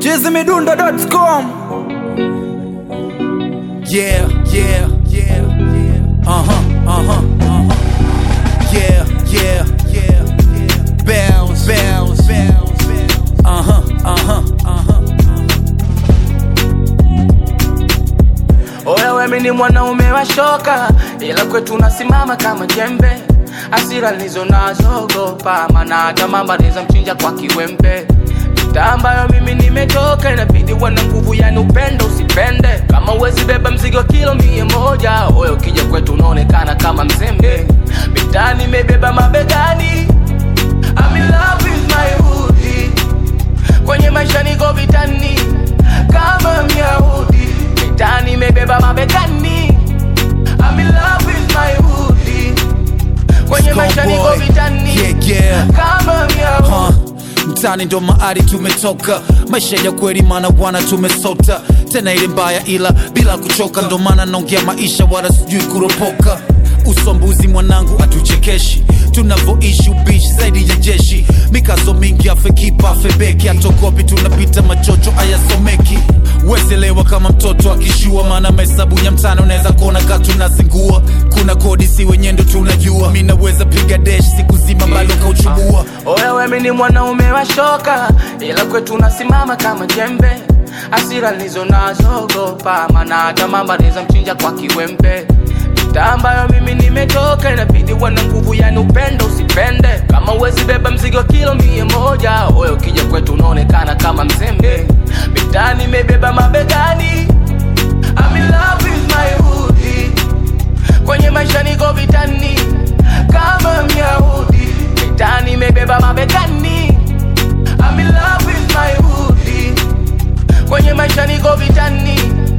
chizimidundo.com Yeah, yeah, yeah, yeah. Uh huh, uh huh, uh huh. Yeah, yeah, yeah, yeah. Bounce, bounce, bounce, bounce. Uh huh, uh huh, uh huh. Oya wewe ni mwanaume wa shoka, ila kwetu unasimama kama jembe. Asira nilizo nazo ogopa, maana hata mama anaweza mchinja kwa kiwembe. Mitaa ambayo mimi nimetoka, inabidi uwe na nguvu, yani upendo usipende. Kama uwezi beba mzigo kilo mia moja, oya ukija kwetu unaonekana kama mzembe. Mitaa nimebeba mabegani, I'm in love with my hoodie kwenye maisha niko vitani kama myahudi mitani imebeba mabegani I'm in love with my hoodie kwenye maisha niko Schoolboy. vitani Yeah, yeah. kama myahudi Huh. mtani ndo maari tumetoka maisha ya kweli maana bwana tumesota tena ile mbaya ila bila kuchoka ndo maana naongea maisha wala sijui kuropoka usombuzi mwanangu atuchekeshi tunavoishi ubishi zaidi ya jeshi mikazo mingi afekipa afebeki atokopi tunapita machocho ayasomeki wezelewa kama mtoto akishua maana mahesabu ya mtano unaweza kuona ka tunazingua kuna kodi si wenye ndo tunajua mi naweza piga desh siku zima bado kauchubua oya wemi ni mwanaume wa shoka ila kwetu unasimama kama jembe asira nilizo nazo ogopa maana hata mama anaweza mchinja kwa kiwembe mitaa ambayo mimi nimetoka inabidi uwe na nguvu yani upendo usipende kama uwezi beba mzigo kilo mia moja oya ukija kwetu unaonekana kama mzembe mitaa nimebeba mabegani I'm in love with my hoodie kwenye maisha niko vitani kama myahudi mitani imebeba mabegani I'm in love with my hoodie kwenye maisha niko vitani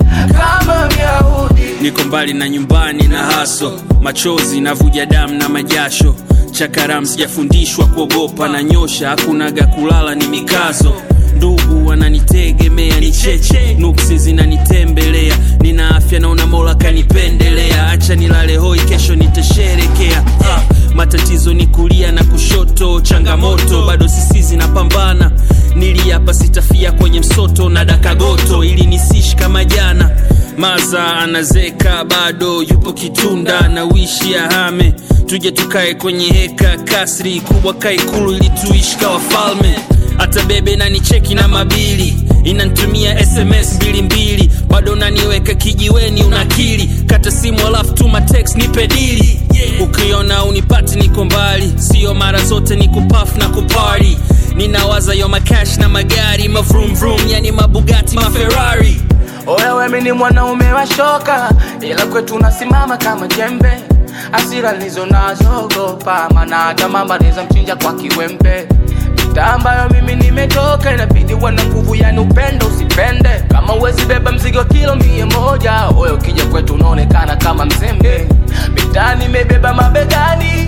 kama myahudi niko mbali na nyumbani na haso machozi navuja damu na majasho chakaram sijafundishwa kuogopa na nyosha hakunaga kulala ni mikazo ndugu wananitegemea ni cheche nuksi zinanitembelea nina afya naona mola kanipendelea acha nilale hoi kesho nitasherekea ah, matatizo ni kulia na kushoto changamoto bado sisi zinapambana niliapa sitafia kwenye msoto na dakagoto ili nisishi kama jana maza anazeka bado yupo kitunda na wishi ahame tuje tukae kwenye heka kasri kubwa kaikulu ili tuishi kawa falme hata bebe nanicheki na mabili inantumia sms mbili mbili bado naniweka kijiweni unakili kata simu alafu tuma text nipe dili ukiona unipati niko mbali sio mara zote ni kupaf na kupari ninawaza yo makash na magari mavrum vrum yani mabugati maferari oya wemi ni mwanaume wa shoka ila kwetu unasimama kama jembe asira nilizo nazo ogopa maana hata mama anaweza mchinja kwa kiwembe mitaa ambayo mimi nimetoka inabidi uwe na nguvu yani upendo usipende kama uwezi beba mzigo kilo mia moja oya ukija kwetu unaonekana kama mzembe mitaa nimebeba mabegani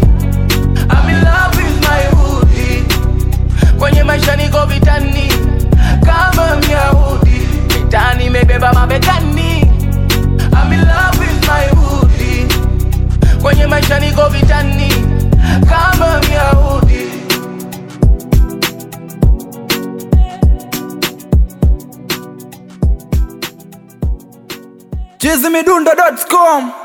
I'm in love with my hoodie kwenye maisha niko vitani kama myahudi mitani imebeba mabegani I'm in love with my hoodie kwenye maisha niko vitani kama myahudi chizimidundo.com